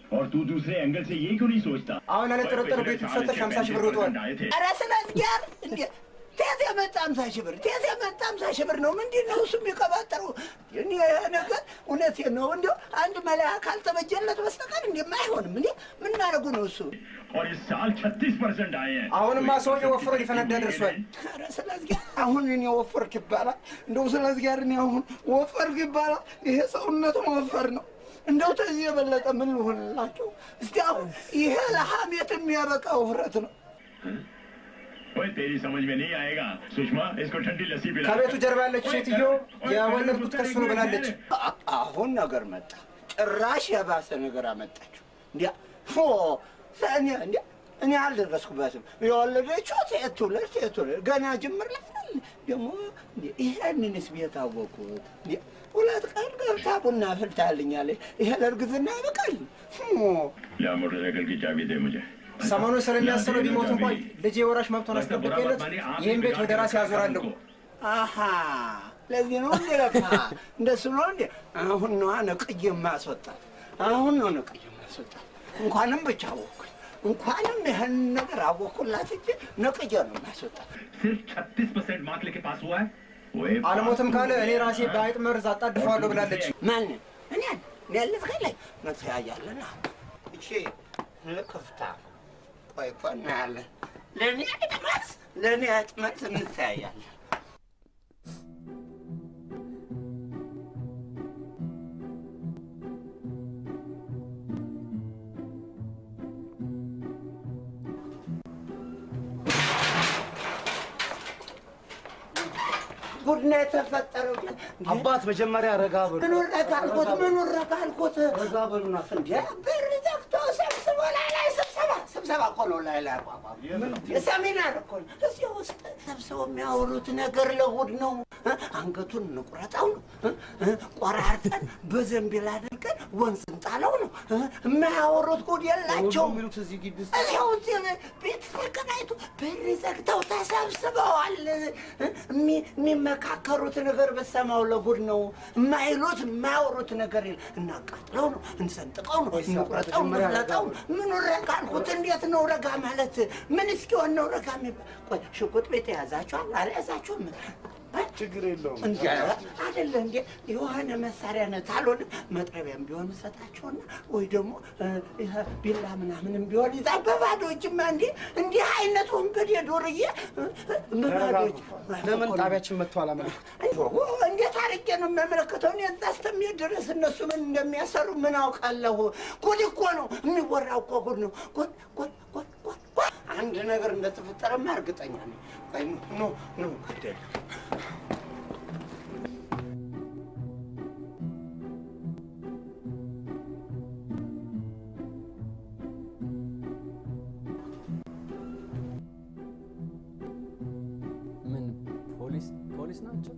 और तू दूसरे एंगल से ये क्यों नहीं सोचता አሁን ያለ ጥርጥር पिछले ቤት साल ሰጠሽ इसके ሀምሳ ሺህ ብር 35% ወጥቷል። आए थे ኧረ ስለ እግዚአብሔር እንዴ ቴት የመጣ አምሳ ሺህ ብር ቴት የመጣ አምሳ ሺህ ብር ነው። ምንድን ነው እሱ የሚቀባጠረው? እኔ ይሄ ነገር እውነቴን ነው። እንዲያው አንድ መለያ ካልተበጀለት በስተቀር እንዲህማ አይሆንም። እንዴ ምን ማድረጉ ነው እሱ? और इस साल 36 परसेंट आए हैं አሁንማ ሰውዬው ወፍሮ ሊፈነዳ ደርሷል። ኧረ ስለ እግዚአብሔር አሁን እኔ ወፈርክ ይባላል? እንደው ስለ እግዚአብሔር እኔ አሁን ወፈርክ ይባላል? ይሄ ሰውነት መወፈር ነው። እንደው ተዚህ የበለጠ ምን ልሆንላቸው? እስቲ አሁን ይሄ ለሐሜት የሚያበቃ ውፍረት ነው። ओए तेरी समझ में नहीं आएगा सुषमा इसको ठंडी लस्सी पिला ከቤቱ ጀርባ ያለችው ሴትዮ የወለድኩት ከሱ ነው ብላለች። አ- አሁን ነገር መጣ። ጭራሽ የባሰ ነገር አመጣችሁ። እንዲያ ፎ እኔ እንዲያ እኔ አልደረስኩበትም። የወለደችው ሴት ትውለድ ሴት ትውለድ ገና ጅምር ላይ አይደል? ደግሞ እንዴ ይሄንንስ ቤት አወቅሁት። እንዴ ሁለት ቀን ገብታ ቡና ፍልታልኛለች። ይሄ ለእርግዝና ያበቃል? ፎ ला मोटरसाइकिल की चाबी दे मुझे ሰሞኑን ስለሚያስበው ቢሞት እንኳን ልጄ የወራሽ መብቱን አስጠብቄለት ይህን ቤት ወደ ራሴ ያዞራለሁ። አሀ ለዚህ ነው እንዴ? ለካ እንደሱ ነው እንዴ? አሁን ነዋ ነቅዬ ማስወጣት። አሁን ነው ነቅዬ ማስወጣት። እንኳንም ብቻ አወኩኝ፣ እንኳንም ይህን ነገር አወኩላት እንጂ ነቅዬ ነው ማስወጣት። सिर्फ 36 परसेंट मार्क लेके पास हुआ है ओए አልሞትም ካለ እኔ ራሴ በአይጥ መርዝ አጣድፈዋለሁ ብላለች። ማንን? እኔን እኔ ልትገለኝ መተያያለና እቺ ክፍታ ቆይ እኮ እናያለን። ለእኔ ጥመት ለእኔ ጥመት እንተያያለን። ጉድ ነው የተፈጠረው። አባት መጀመሪያ ረጋ በሉ። ምኑን ረጋ አልኩት? ምኑን ረጋ አልኩት? ረጋ በሉና እንዴ በር ዘግቶ ሰብስቦ ላይ ላይ ስብሰባ ስብሰባ እኮ ነው ላይ ላይ አቋቋም ሰሚናር እኮ ነው። እዚህ ውስጥ ሰብስበው የሚያወሩት ነገር ለጉድ ነው። እ? አንገቱን እንቁረጠው ነው እ? እ? ቆራርጠን በዘንቢል አድርገን ወንዝ እንጣለው ነው እ? የማያወሩት ጉድ የላቸውም። የሚሉት እዚህ ግቢ ውስጥ እዚያው እዚህ ቤት ተከራይቶ በር ዘግተው ተሰብስበዋል። እ? የሚ- የሚመካከሩት ነገር በሰማው ለጉድ ነው። የማይሉት የማያወሩት ነገር የለ። እናቃጥለው ነው፣ እንሰንጥቀው ነው፣ እንቁረጠው፣ እንፍለጠው ነው። ምኑ ረጋ አልኩት። እንዴት ነው ረጋ ማለት? ምን እስኪሆን ነው ረጋ የሚባል? ቆይ ሽጉጥ ቤት የያዛችኋል አልያዛችሁም? ችግር የለውም። እንጂ አይደለ እንዴ የሆነ መሳሪያ ነው። ካልሆነ መጥረቢያም ቢሆን እሰጣቸውና ወይ ደግሞ እ፣ ይሄ ቢላ ምናምንም ቢሆን ይዛ በባዶ እጅማ እንዴ እንዲህ አይነት ወንበዴ ዱርዬ እ፣ እ፣ በባዶ እጅ ለምን ጣቢያችን መጥቶ አላመለክቱ? እንዴት አድርጌ ነው የምመለከተው? እኔ እዛ እስከሚሄድ ድረስ እነሱ ምን እንደሚያሰሩ ምን አውቃለሁ? ጉድ እኮ ነው የሚወራው እኮ ጉድ ነው። ጉድ ጉድ ጉድ ጉድ ጉድ። አንድ ነገር እንደተፈጠረማ እርግጠኛ ነኝ። ቆይ ኑ ኑ ግደል ምን ፖሊስ ፖሊስ ናቸው?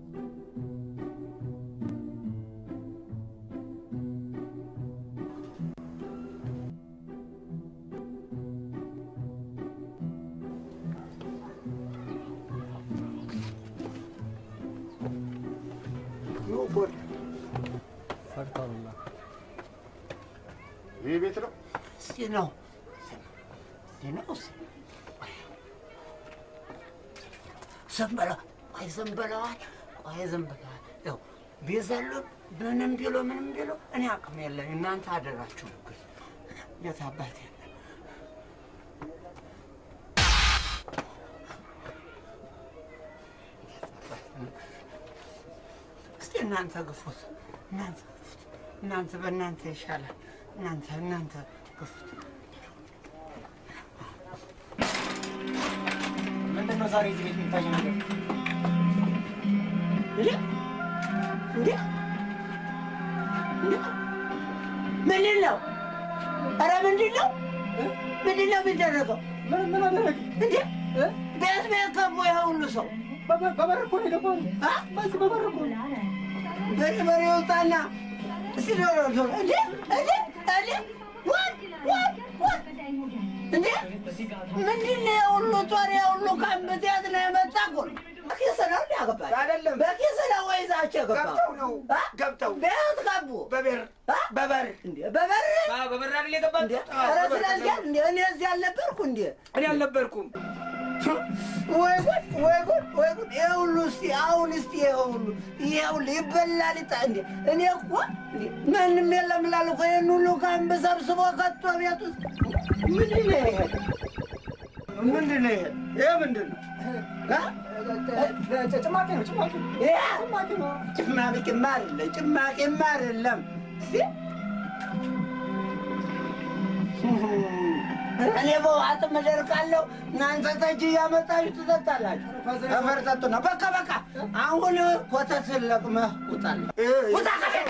ኑ ጉድ ፈርተውላ ይህ ቤት ነው። እስቲ ነው እስቲ ነው እስቲ ዝም በለው ቆይ ዝም ብለዋል ቆይ ዝም ብለዋል ያው ቢዘሉን ምንም ቢሉ ምንም ቢሉ እኔ አቅም የለኝ እናንተ አደራችሁ ግን የት አባቴ እስቲ እናንተ ግፉት እናንተ ግፉት እናንተ በእናንተ ይሻላል እናንተ እናንተ ግፉት ምንድን ነው ዛሬ እዚህ ቤት የሚታየው ነገር? እንዴ እንዴ እንዴ ምንድን ነው? ኧረ ምንድን ነው? ምንድን ነው የሚደረገው? ምን ምን አደረግ? እንዴ ቤት ቤት ገቡ ይሄ ሁሉ ሰው በበር እኮ ነው የገባው። አ? በዚህ በበር እኮ ነው። በርበሬ ውጣና እስቲ ዶሮ ዶሮ እንዴ እንዴ እንዴ ወት ወት ወት እንዴ ምንድን ነው የሁሉ ጦር የሁሉ ካምብት የት ነው የመጣ እኮ ነው? በኪስ ነው እንደ ያገባቸው? አይደለም። በኪስ ነው ወይ ይዛቸው የገባው? ገብተው ነው አ? ገብተው በየት ገቡ? በበር አ? በበር እንዴ በበር አዎ፣ በበር አይደል የገባችሁት? እንዴ አዎ፣ ኧረ በበር ስለዚህ ተገቡ። እንዴ እኔ እዚህ አልነበርኩ እንዴ? እኔ አልነበርኩም። ወይ ጉድ ወይ ጉድ ወይ ጉድ! ይሄ ሁሉ እስቲ አሁን እስቲ ይሄ ሁሉ ይሄ ሁሉ ይበላል ይጣ እንዴ! እኔ እኮ እንዴ ማንም የለም እላለሁ እኮ ይሄን ሁሉ ካምብ ሰብስቦ ከቶ ቤት ውስጥ ምንድን ነው ይሄ? ምንድን ነው ይሄ? ይሄ ምንድን ነው? አ? ጭማቂ ነው ጭማቂ ነው። ይሄ ጭማቂማ አይደለም ጭማቂማ አይደለም። እስቲ እኔ በውሃት መደርቃለሁ፣ እናንተ ጠጅ እያመጣችሁ ትጠጣላችሁ። አፈር ጠጡ ነው። በቃ በቃ፣ አሁን ኮተት ለቅመህ ውጣልኝ። ውጣ ከቤት!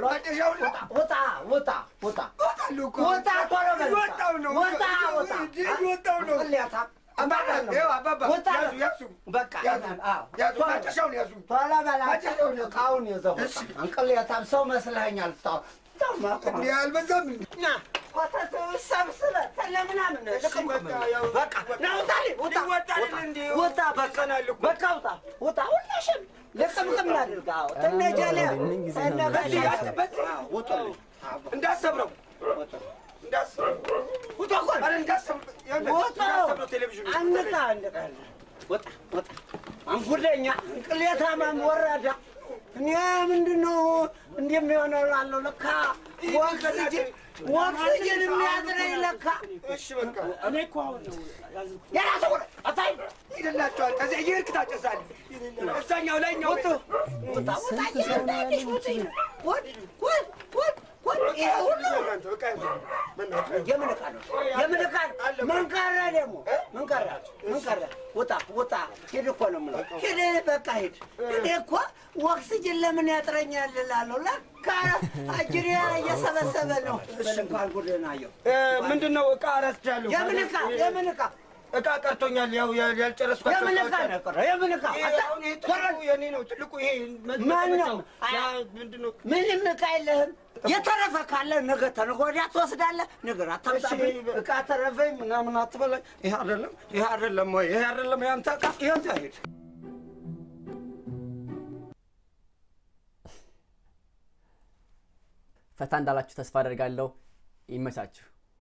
ውጣ ውጣ ውጣ ውጣ ቶሎ በል ውጣ! እየወጣሁ ነው። ውጣ ውጣ! እየወጣሁ ነው። ቅሌታ! አባባ፣ ይኸው አባባ፣ ውጣ! ያዙ፣ ያዙ። በቃ ያዙ፣ አዎ፣ ያዙ፣ ቶሎ ማጨሻውን ያዙ። ቶሎ በል አጭሩን ዕቃውን ይዘህ ውጣ። እንቅሌታም ሰው መስለኸኛል። ታው እንዴ አልበዛም? ና ኮተት ሰብስበህ ተለምናምን ልቅም በቃ ና ውጣልኝ! ውጣ! ይወጣል እንዴ? ውጣ! በቃ በቃ ውጣ! ውጣ! ሁላሽም ልቅምቅም አድርግ። አዎ ትነጀለ ምን ጊዜ ነው በዚህ አት- በዚህ ውጡልኝ! እንዳሰብረው እንዳሰብረው ውጣ እኮ ኧረ እንዳሰብረው ይኸውልህ፣ ውጣ! እንዳሰብረው ቴሌቪዥኑ አንቃ አንቃ ወጣ ወጣ አንጉደኛ እንቅሌታማም ወራዳ እኔ ምንድን ነው እንዲህ የሚሆነው ላለው ለካ ወክስጅን ወክስጅን የሚያጥረኝ ለካ እሺ በቃ እኔ እኮ አሁን የራሱ ወረ አታይ ይደላቸዋል። ከዚያ እየሄድክ ታጨሳለህ። እዛኛው ላይኛው ወጡ ወጣ ወጣ እየሄዳለሽ ውጪ ወጥ ወጥ ወጥ ወጥ ይሄ ሁሉ የምን ዕቃ ነው? የምን ዕቃ ነው? ምን ቀረ ደግሞ? ምን ቀረ? ምን ቀረ? ውጣ ውጣ! ሂድ እኮ ነው የምለው። ሂድ በቃ ሂድ። እኔ እኮ ኦክስጅን ለምን ያጥረኛል እላለሁ። ለካ አጅሬ እየሰበሰበ ነው። በል እንኳን ጉድህን አየሁ። ምንድን ነው ዕቃ ረስቻለሁ። የምን ዕቃ? የምን ዕቃ? ዕቃ ቀርቶኛል። ያው ያልጨረስኳቸው የምን ዕቃ ዕቃዎች ነው አሉ። የቀረው? የምን ዕቃ? ይሄ አሁን ይሄ ትልቁ የኔ ነው። ትልቁ ይሄ ማን ነው? ያ ምንድን ነው? ምንም ዕቃ የለህም። የተረፈ ካለ ነገ ተነገ ወዲያ ትወስዳለህ። ነገር አታምጣብኝ። ዕቃ ተረፈኝ ምናምን አትበላኝ። ይሄ አይደለም፣ ይሄ አይደለም ወይ ይሄ አይደለም ያንተ ዕቃ። ይሄን ሂድ ፈታ እንዳላችሁ ተስፋ አደርጋለሁ። ይመቻችሁ።